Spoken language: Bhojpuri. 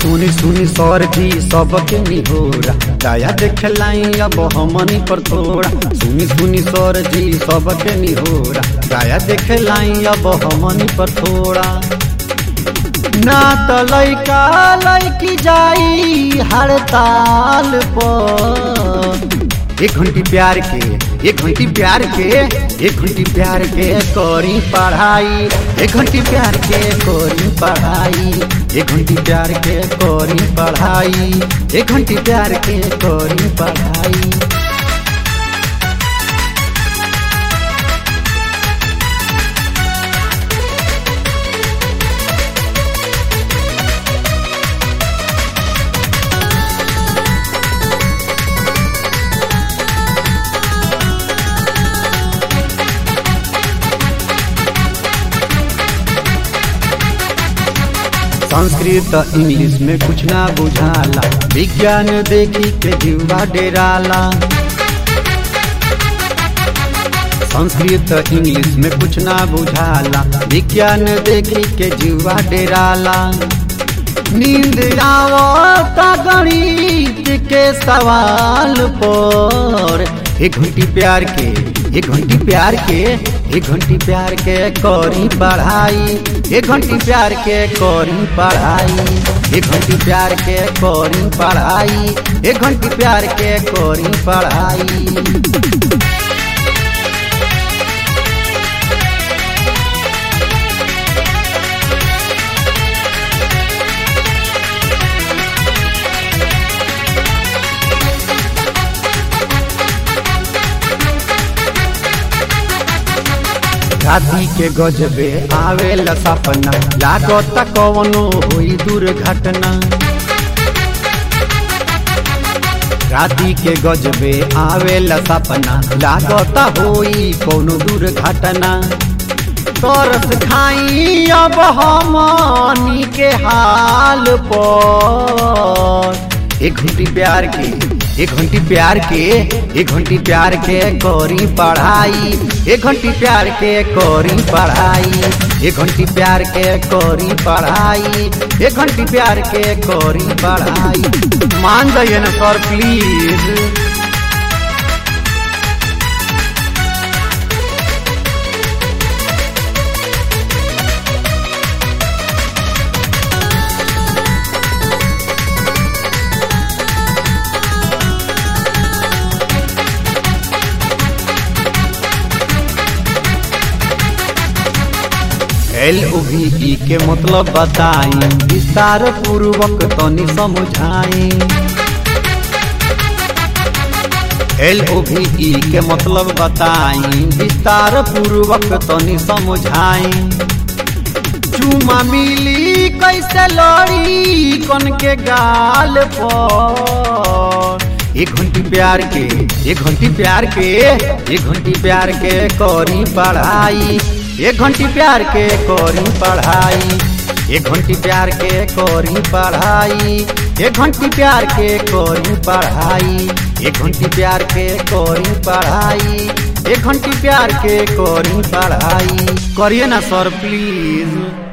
सुनी सुनी सर जी सबके निहोरा दया देखलाई अब हमनी पर थोड़ा सुनी सुनी सर जी सबके निहोरा दया देखलाई अब हमनी पर थोड़ा ना त लैका लैकी जाई हड़ताल पर एक घंटी प्यार के एक घंटी प्यार के एक घंटी प्यार के करी पढ़ाई एक घंटी प्यार के करी पढ़ाई एक घंटी प्यार के करी पढ़ाई एक घंटी प्यार के करी पढ़ाई संस्कृत इंग्लिश में कुछ ना बुझाला विज्ञान देखी के जीवा डेराला संस्कृत इंग्लिश में कुछ ना बुझाला विज्ञान देखी के जीवा डेराला नींद आवता गणित के सवाल पर एक घंटी प्यार के एक घंटी प्यार के एक घंटी प्यार के करी पढ़ाई एक घंटी प्यार के करी पढ़ाई एक घंटी प्यार के करी पढ़ाई एक घंटी प्यार के करी पढ़ाई राती के गजबे आवेला सपना लागत कवनो होई दुर्घटना राती के गजबे आवेला सपना लागत होई कोनो दुर्घटना तरस खाई अब हमनी के हाल पर एक घंटी प्यार के एक घंटी प्यार के एक घंटी प्यार के करी पढ़ाई एक घंटी प्यार के करी पढ़ाई एक घंटी प्यार के करी पढ़ाई एक घंटी प्यार के करी पढ़ाई मान जाइए ना सर प्लीज एल ओ भी ई के मतलब बताई विस्तार पूर्वक तनी समझाई एल ओ भी ई के मतलब बताई विस्तार पूर्वक तनी समझाई चुमा मिली कैसे लड़ी कन के गाल पर एक घंटी प्यार के एक घंटी प्यार के एक घंटी प्यार के करी पढ़ाई एक घंटी प्यार के करी पढ़ाई एक घंटी प्यार के करी पढ़ाई एक घंटी प्यार के करी पढ़ाई एक घंटी प्यार के करी पढ़ाई एक घंटी प्यार के करी पढ़ाई करिए ना सर प्लीज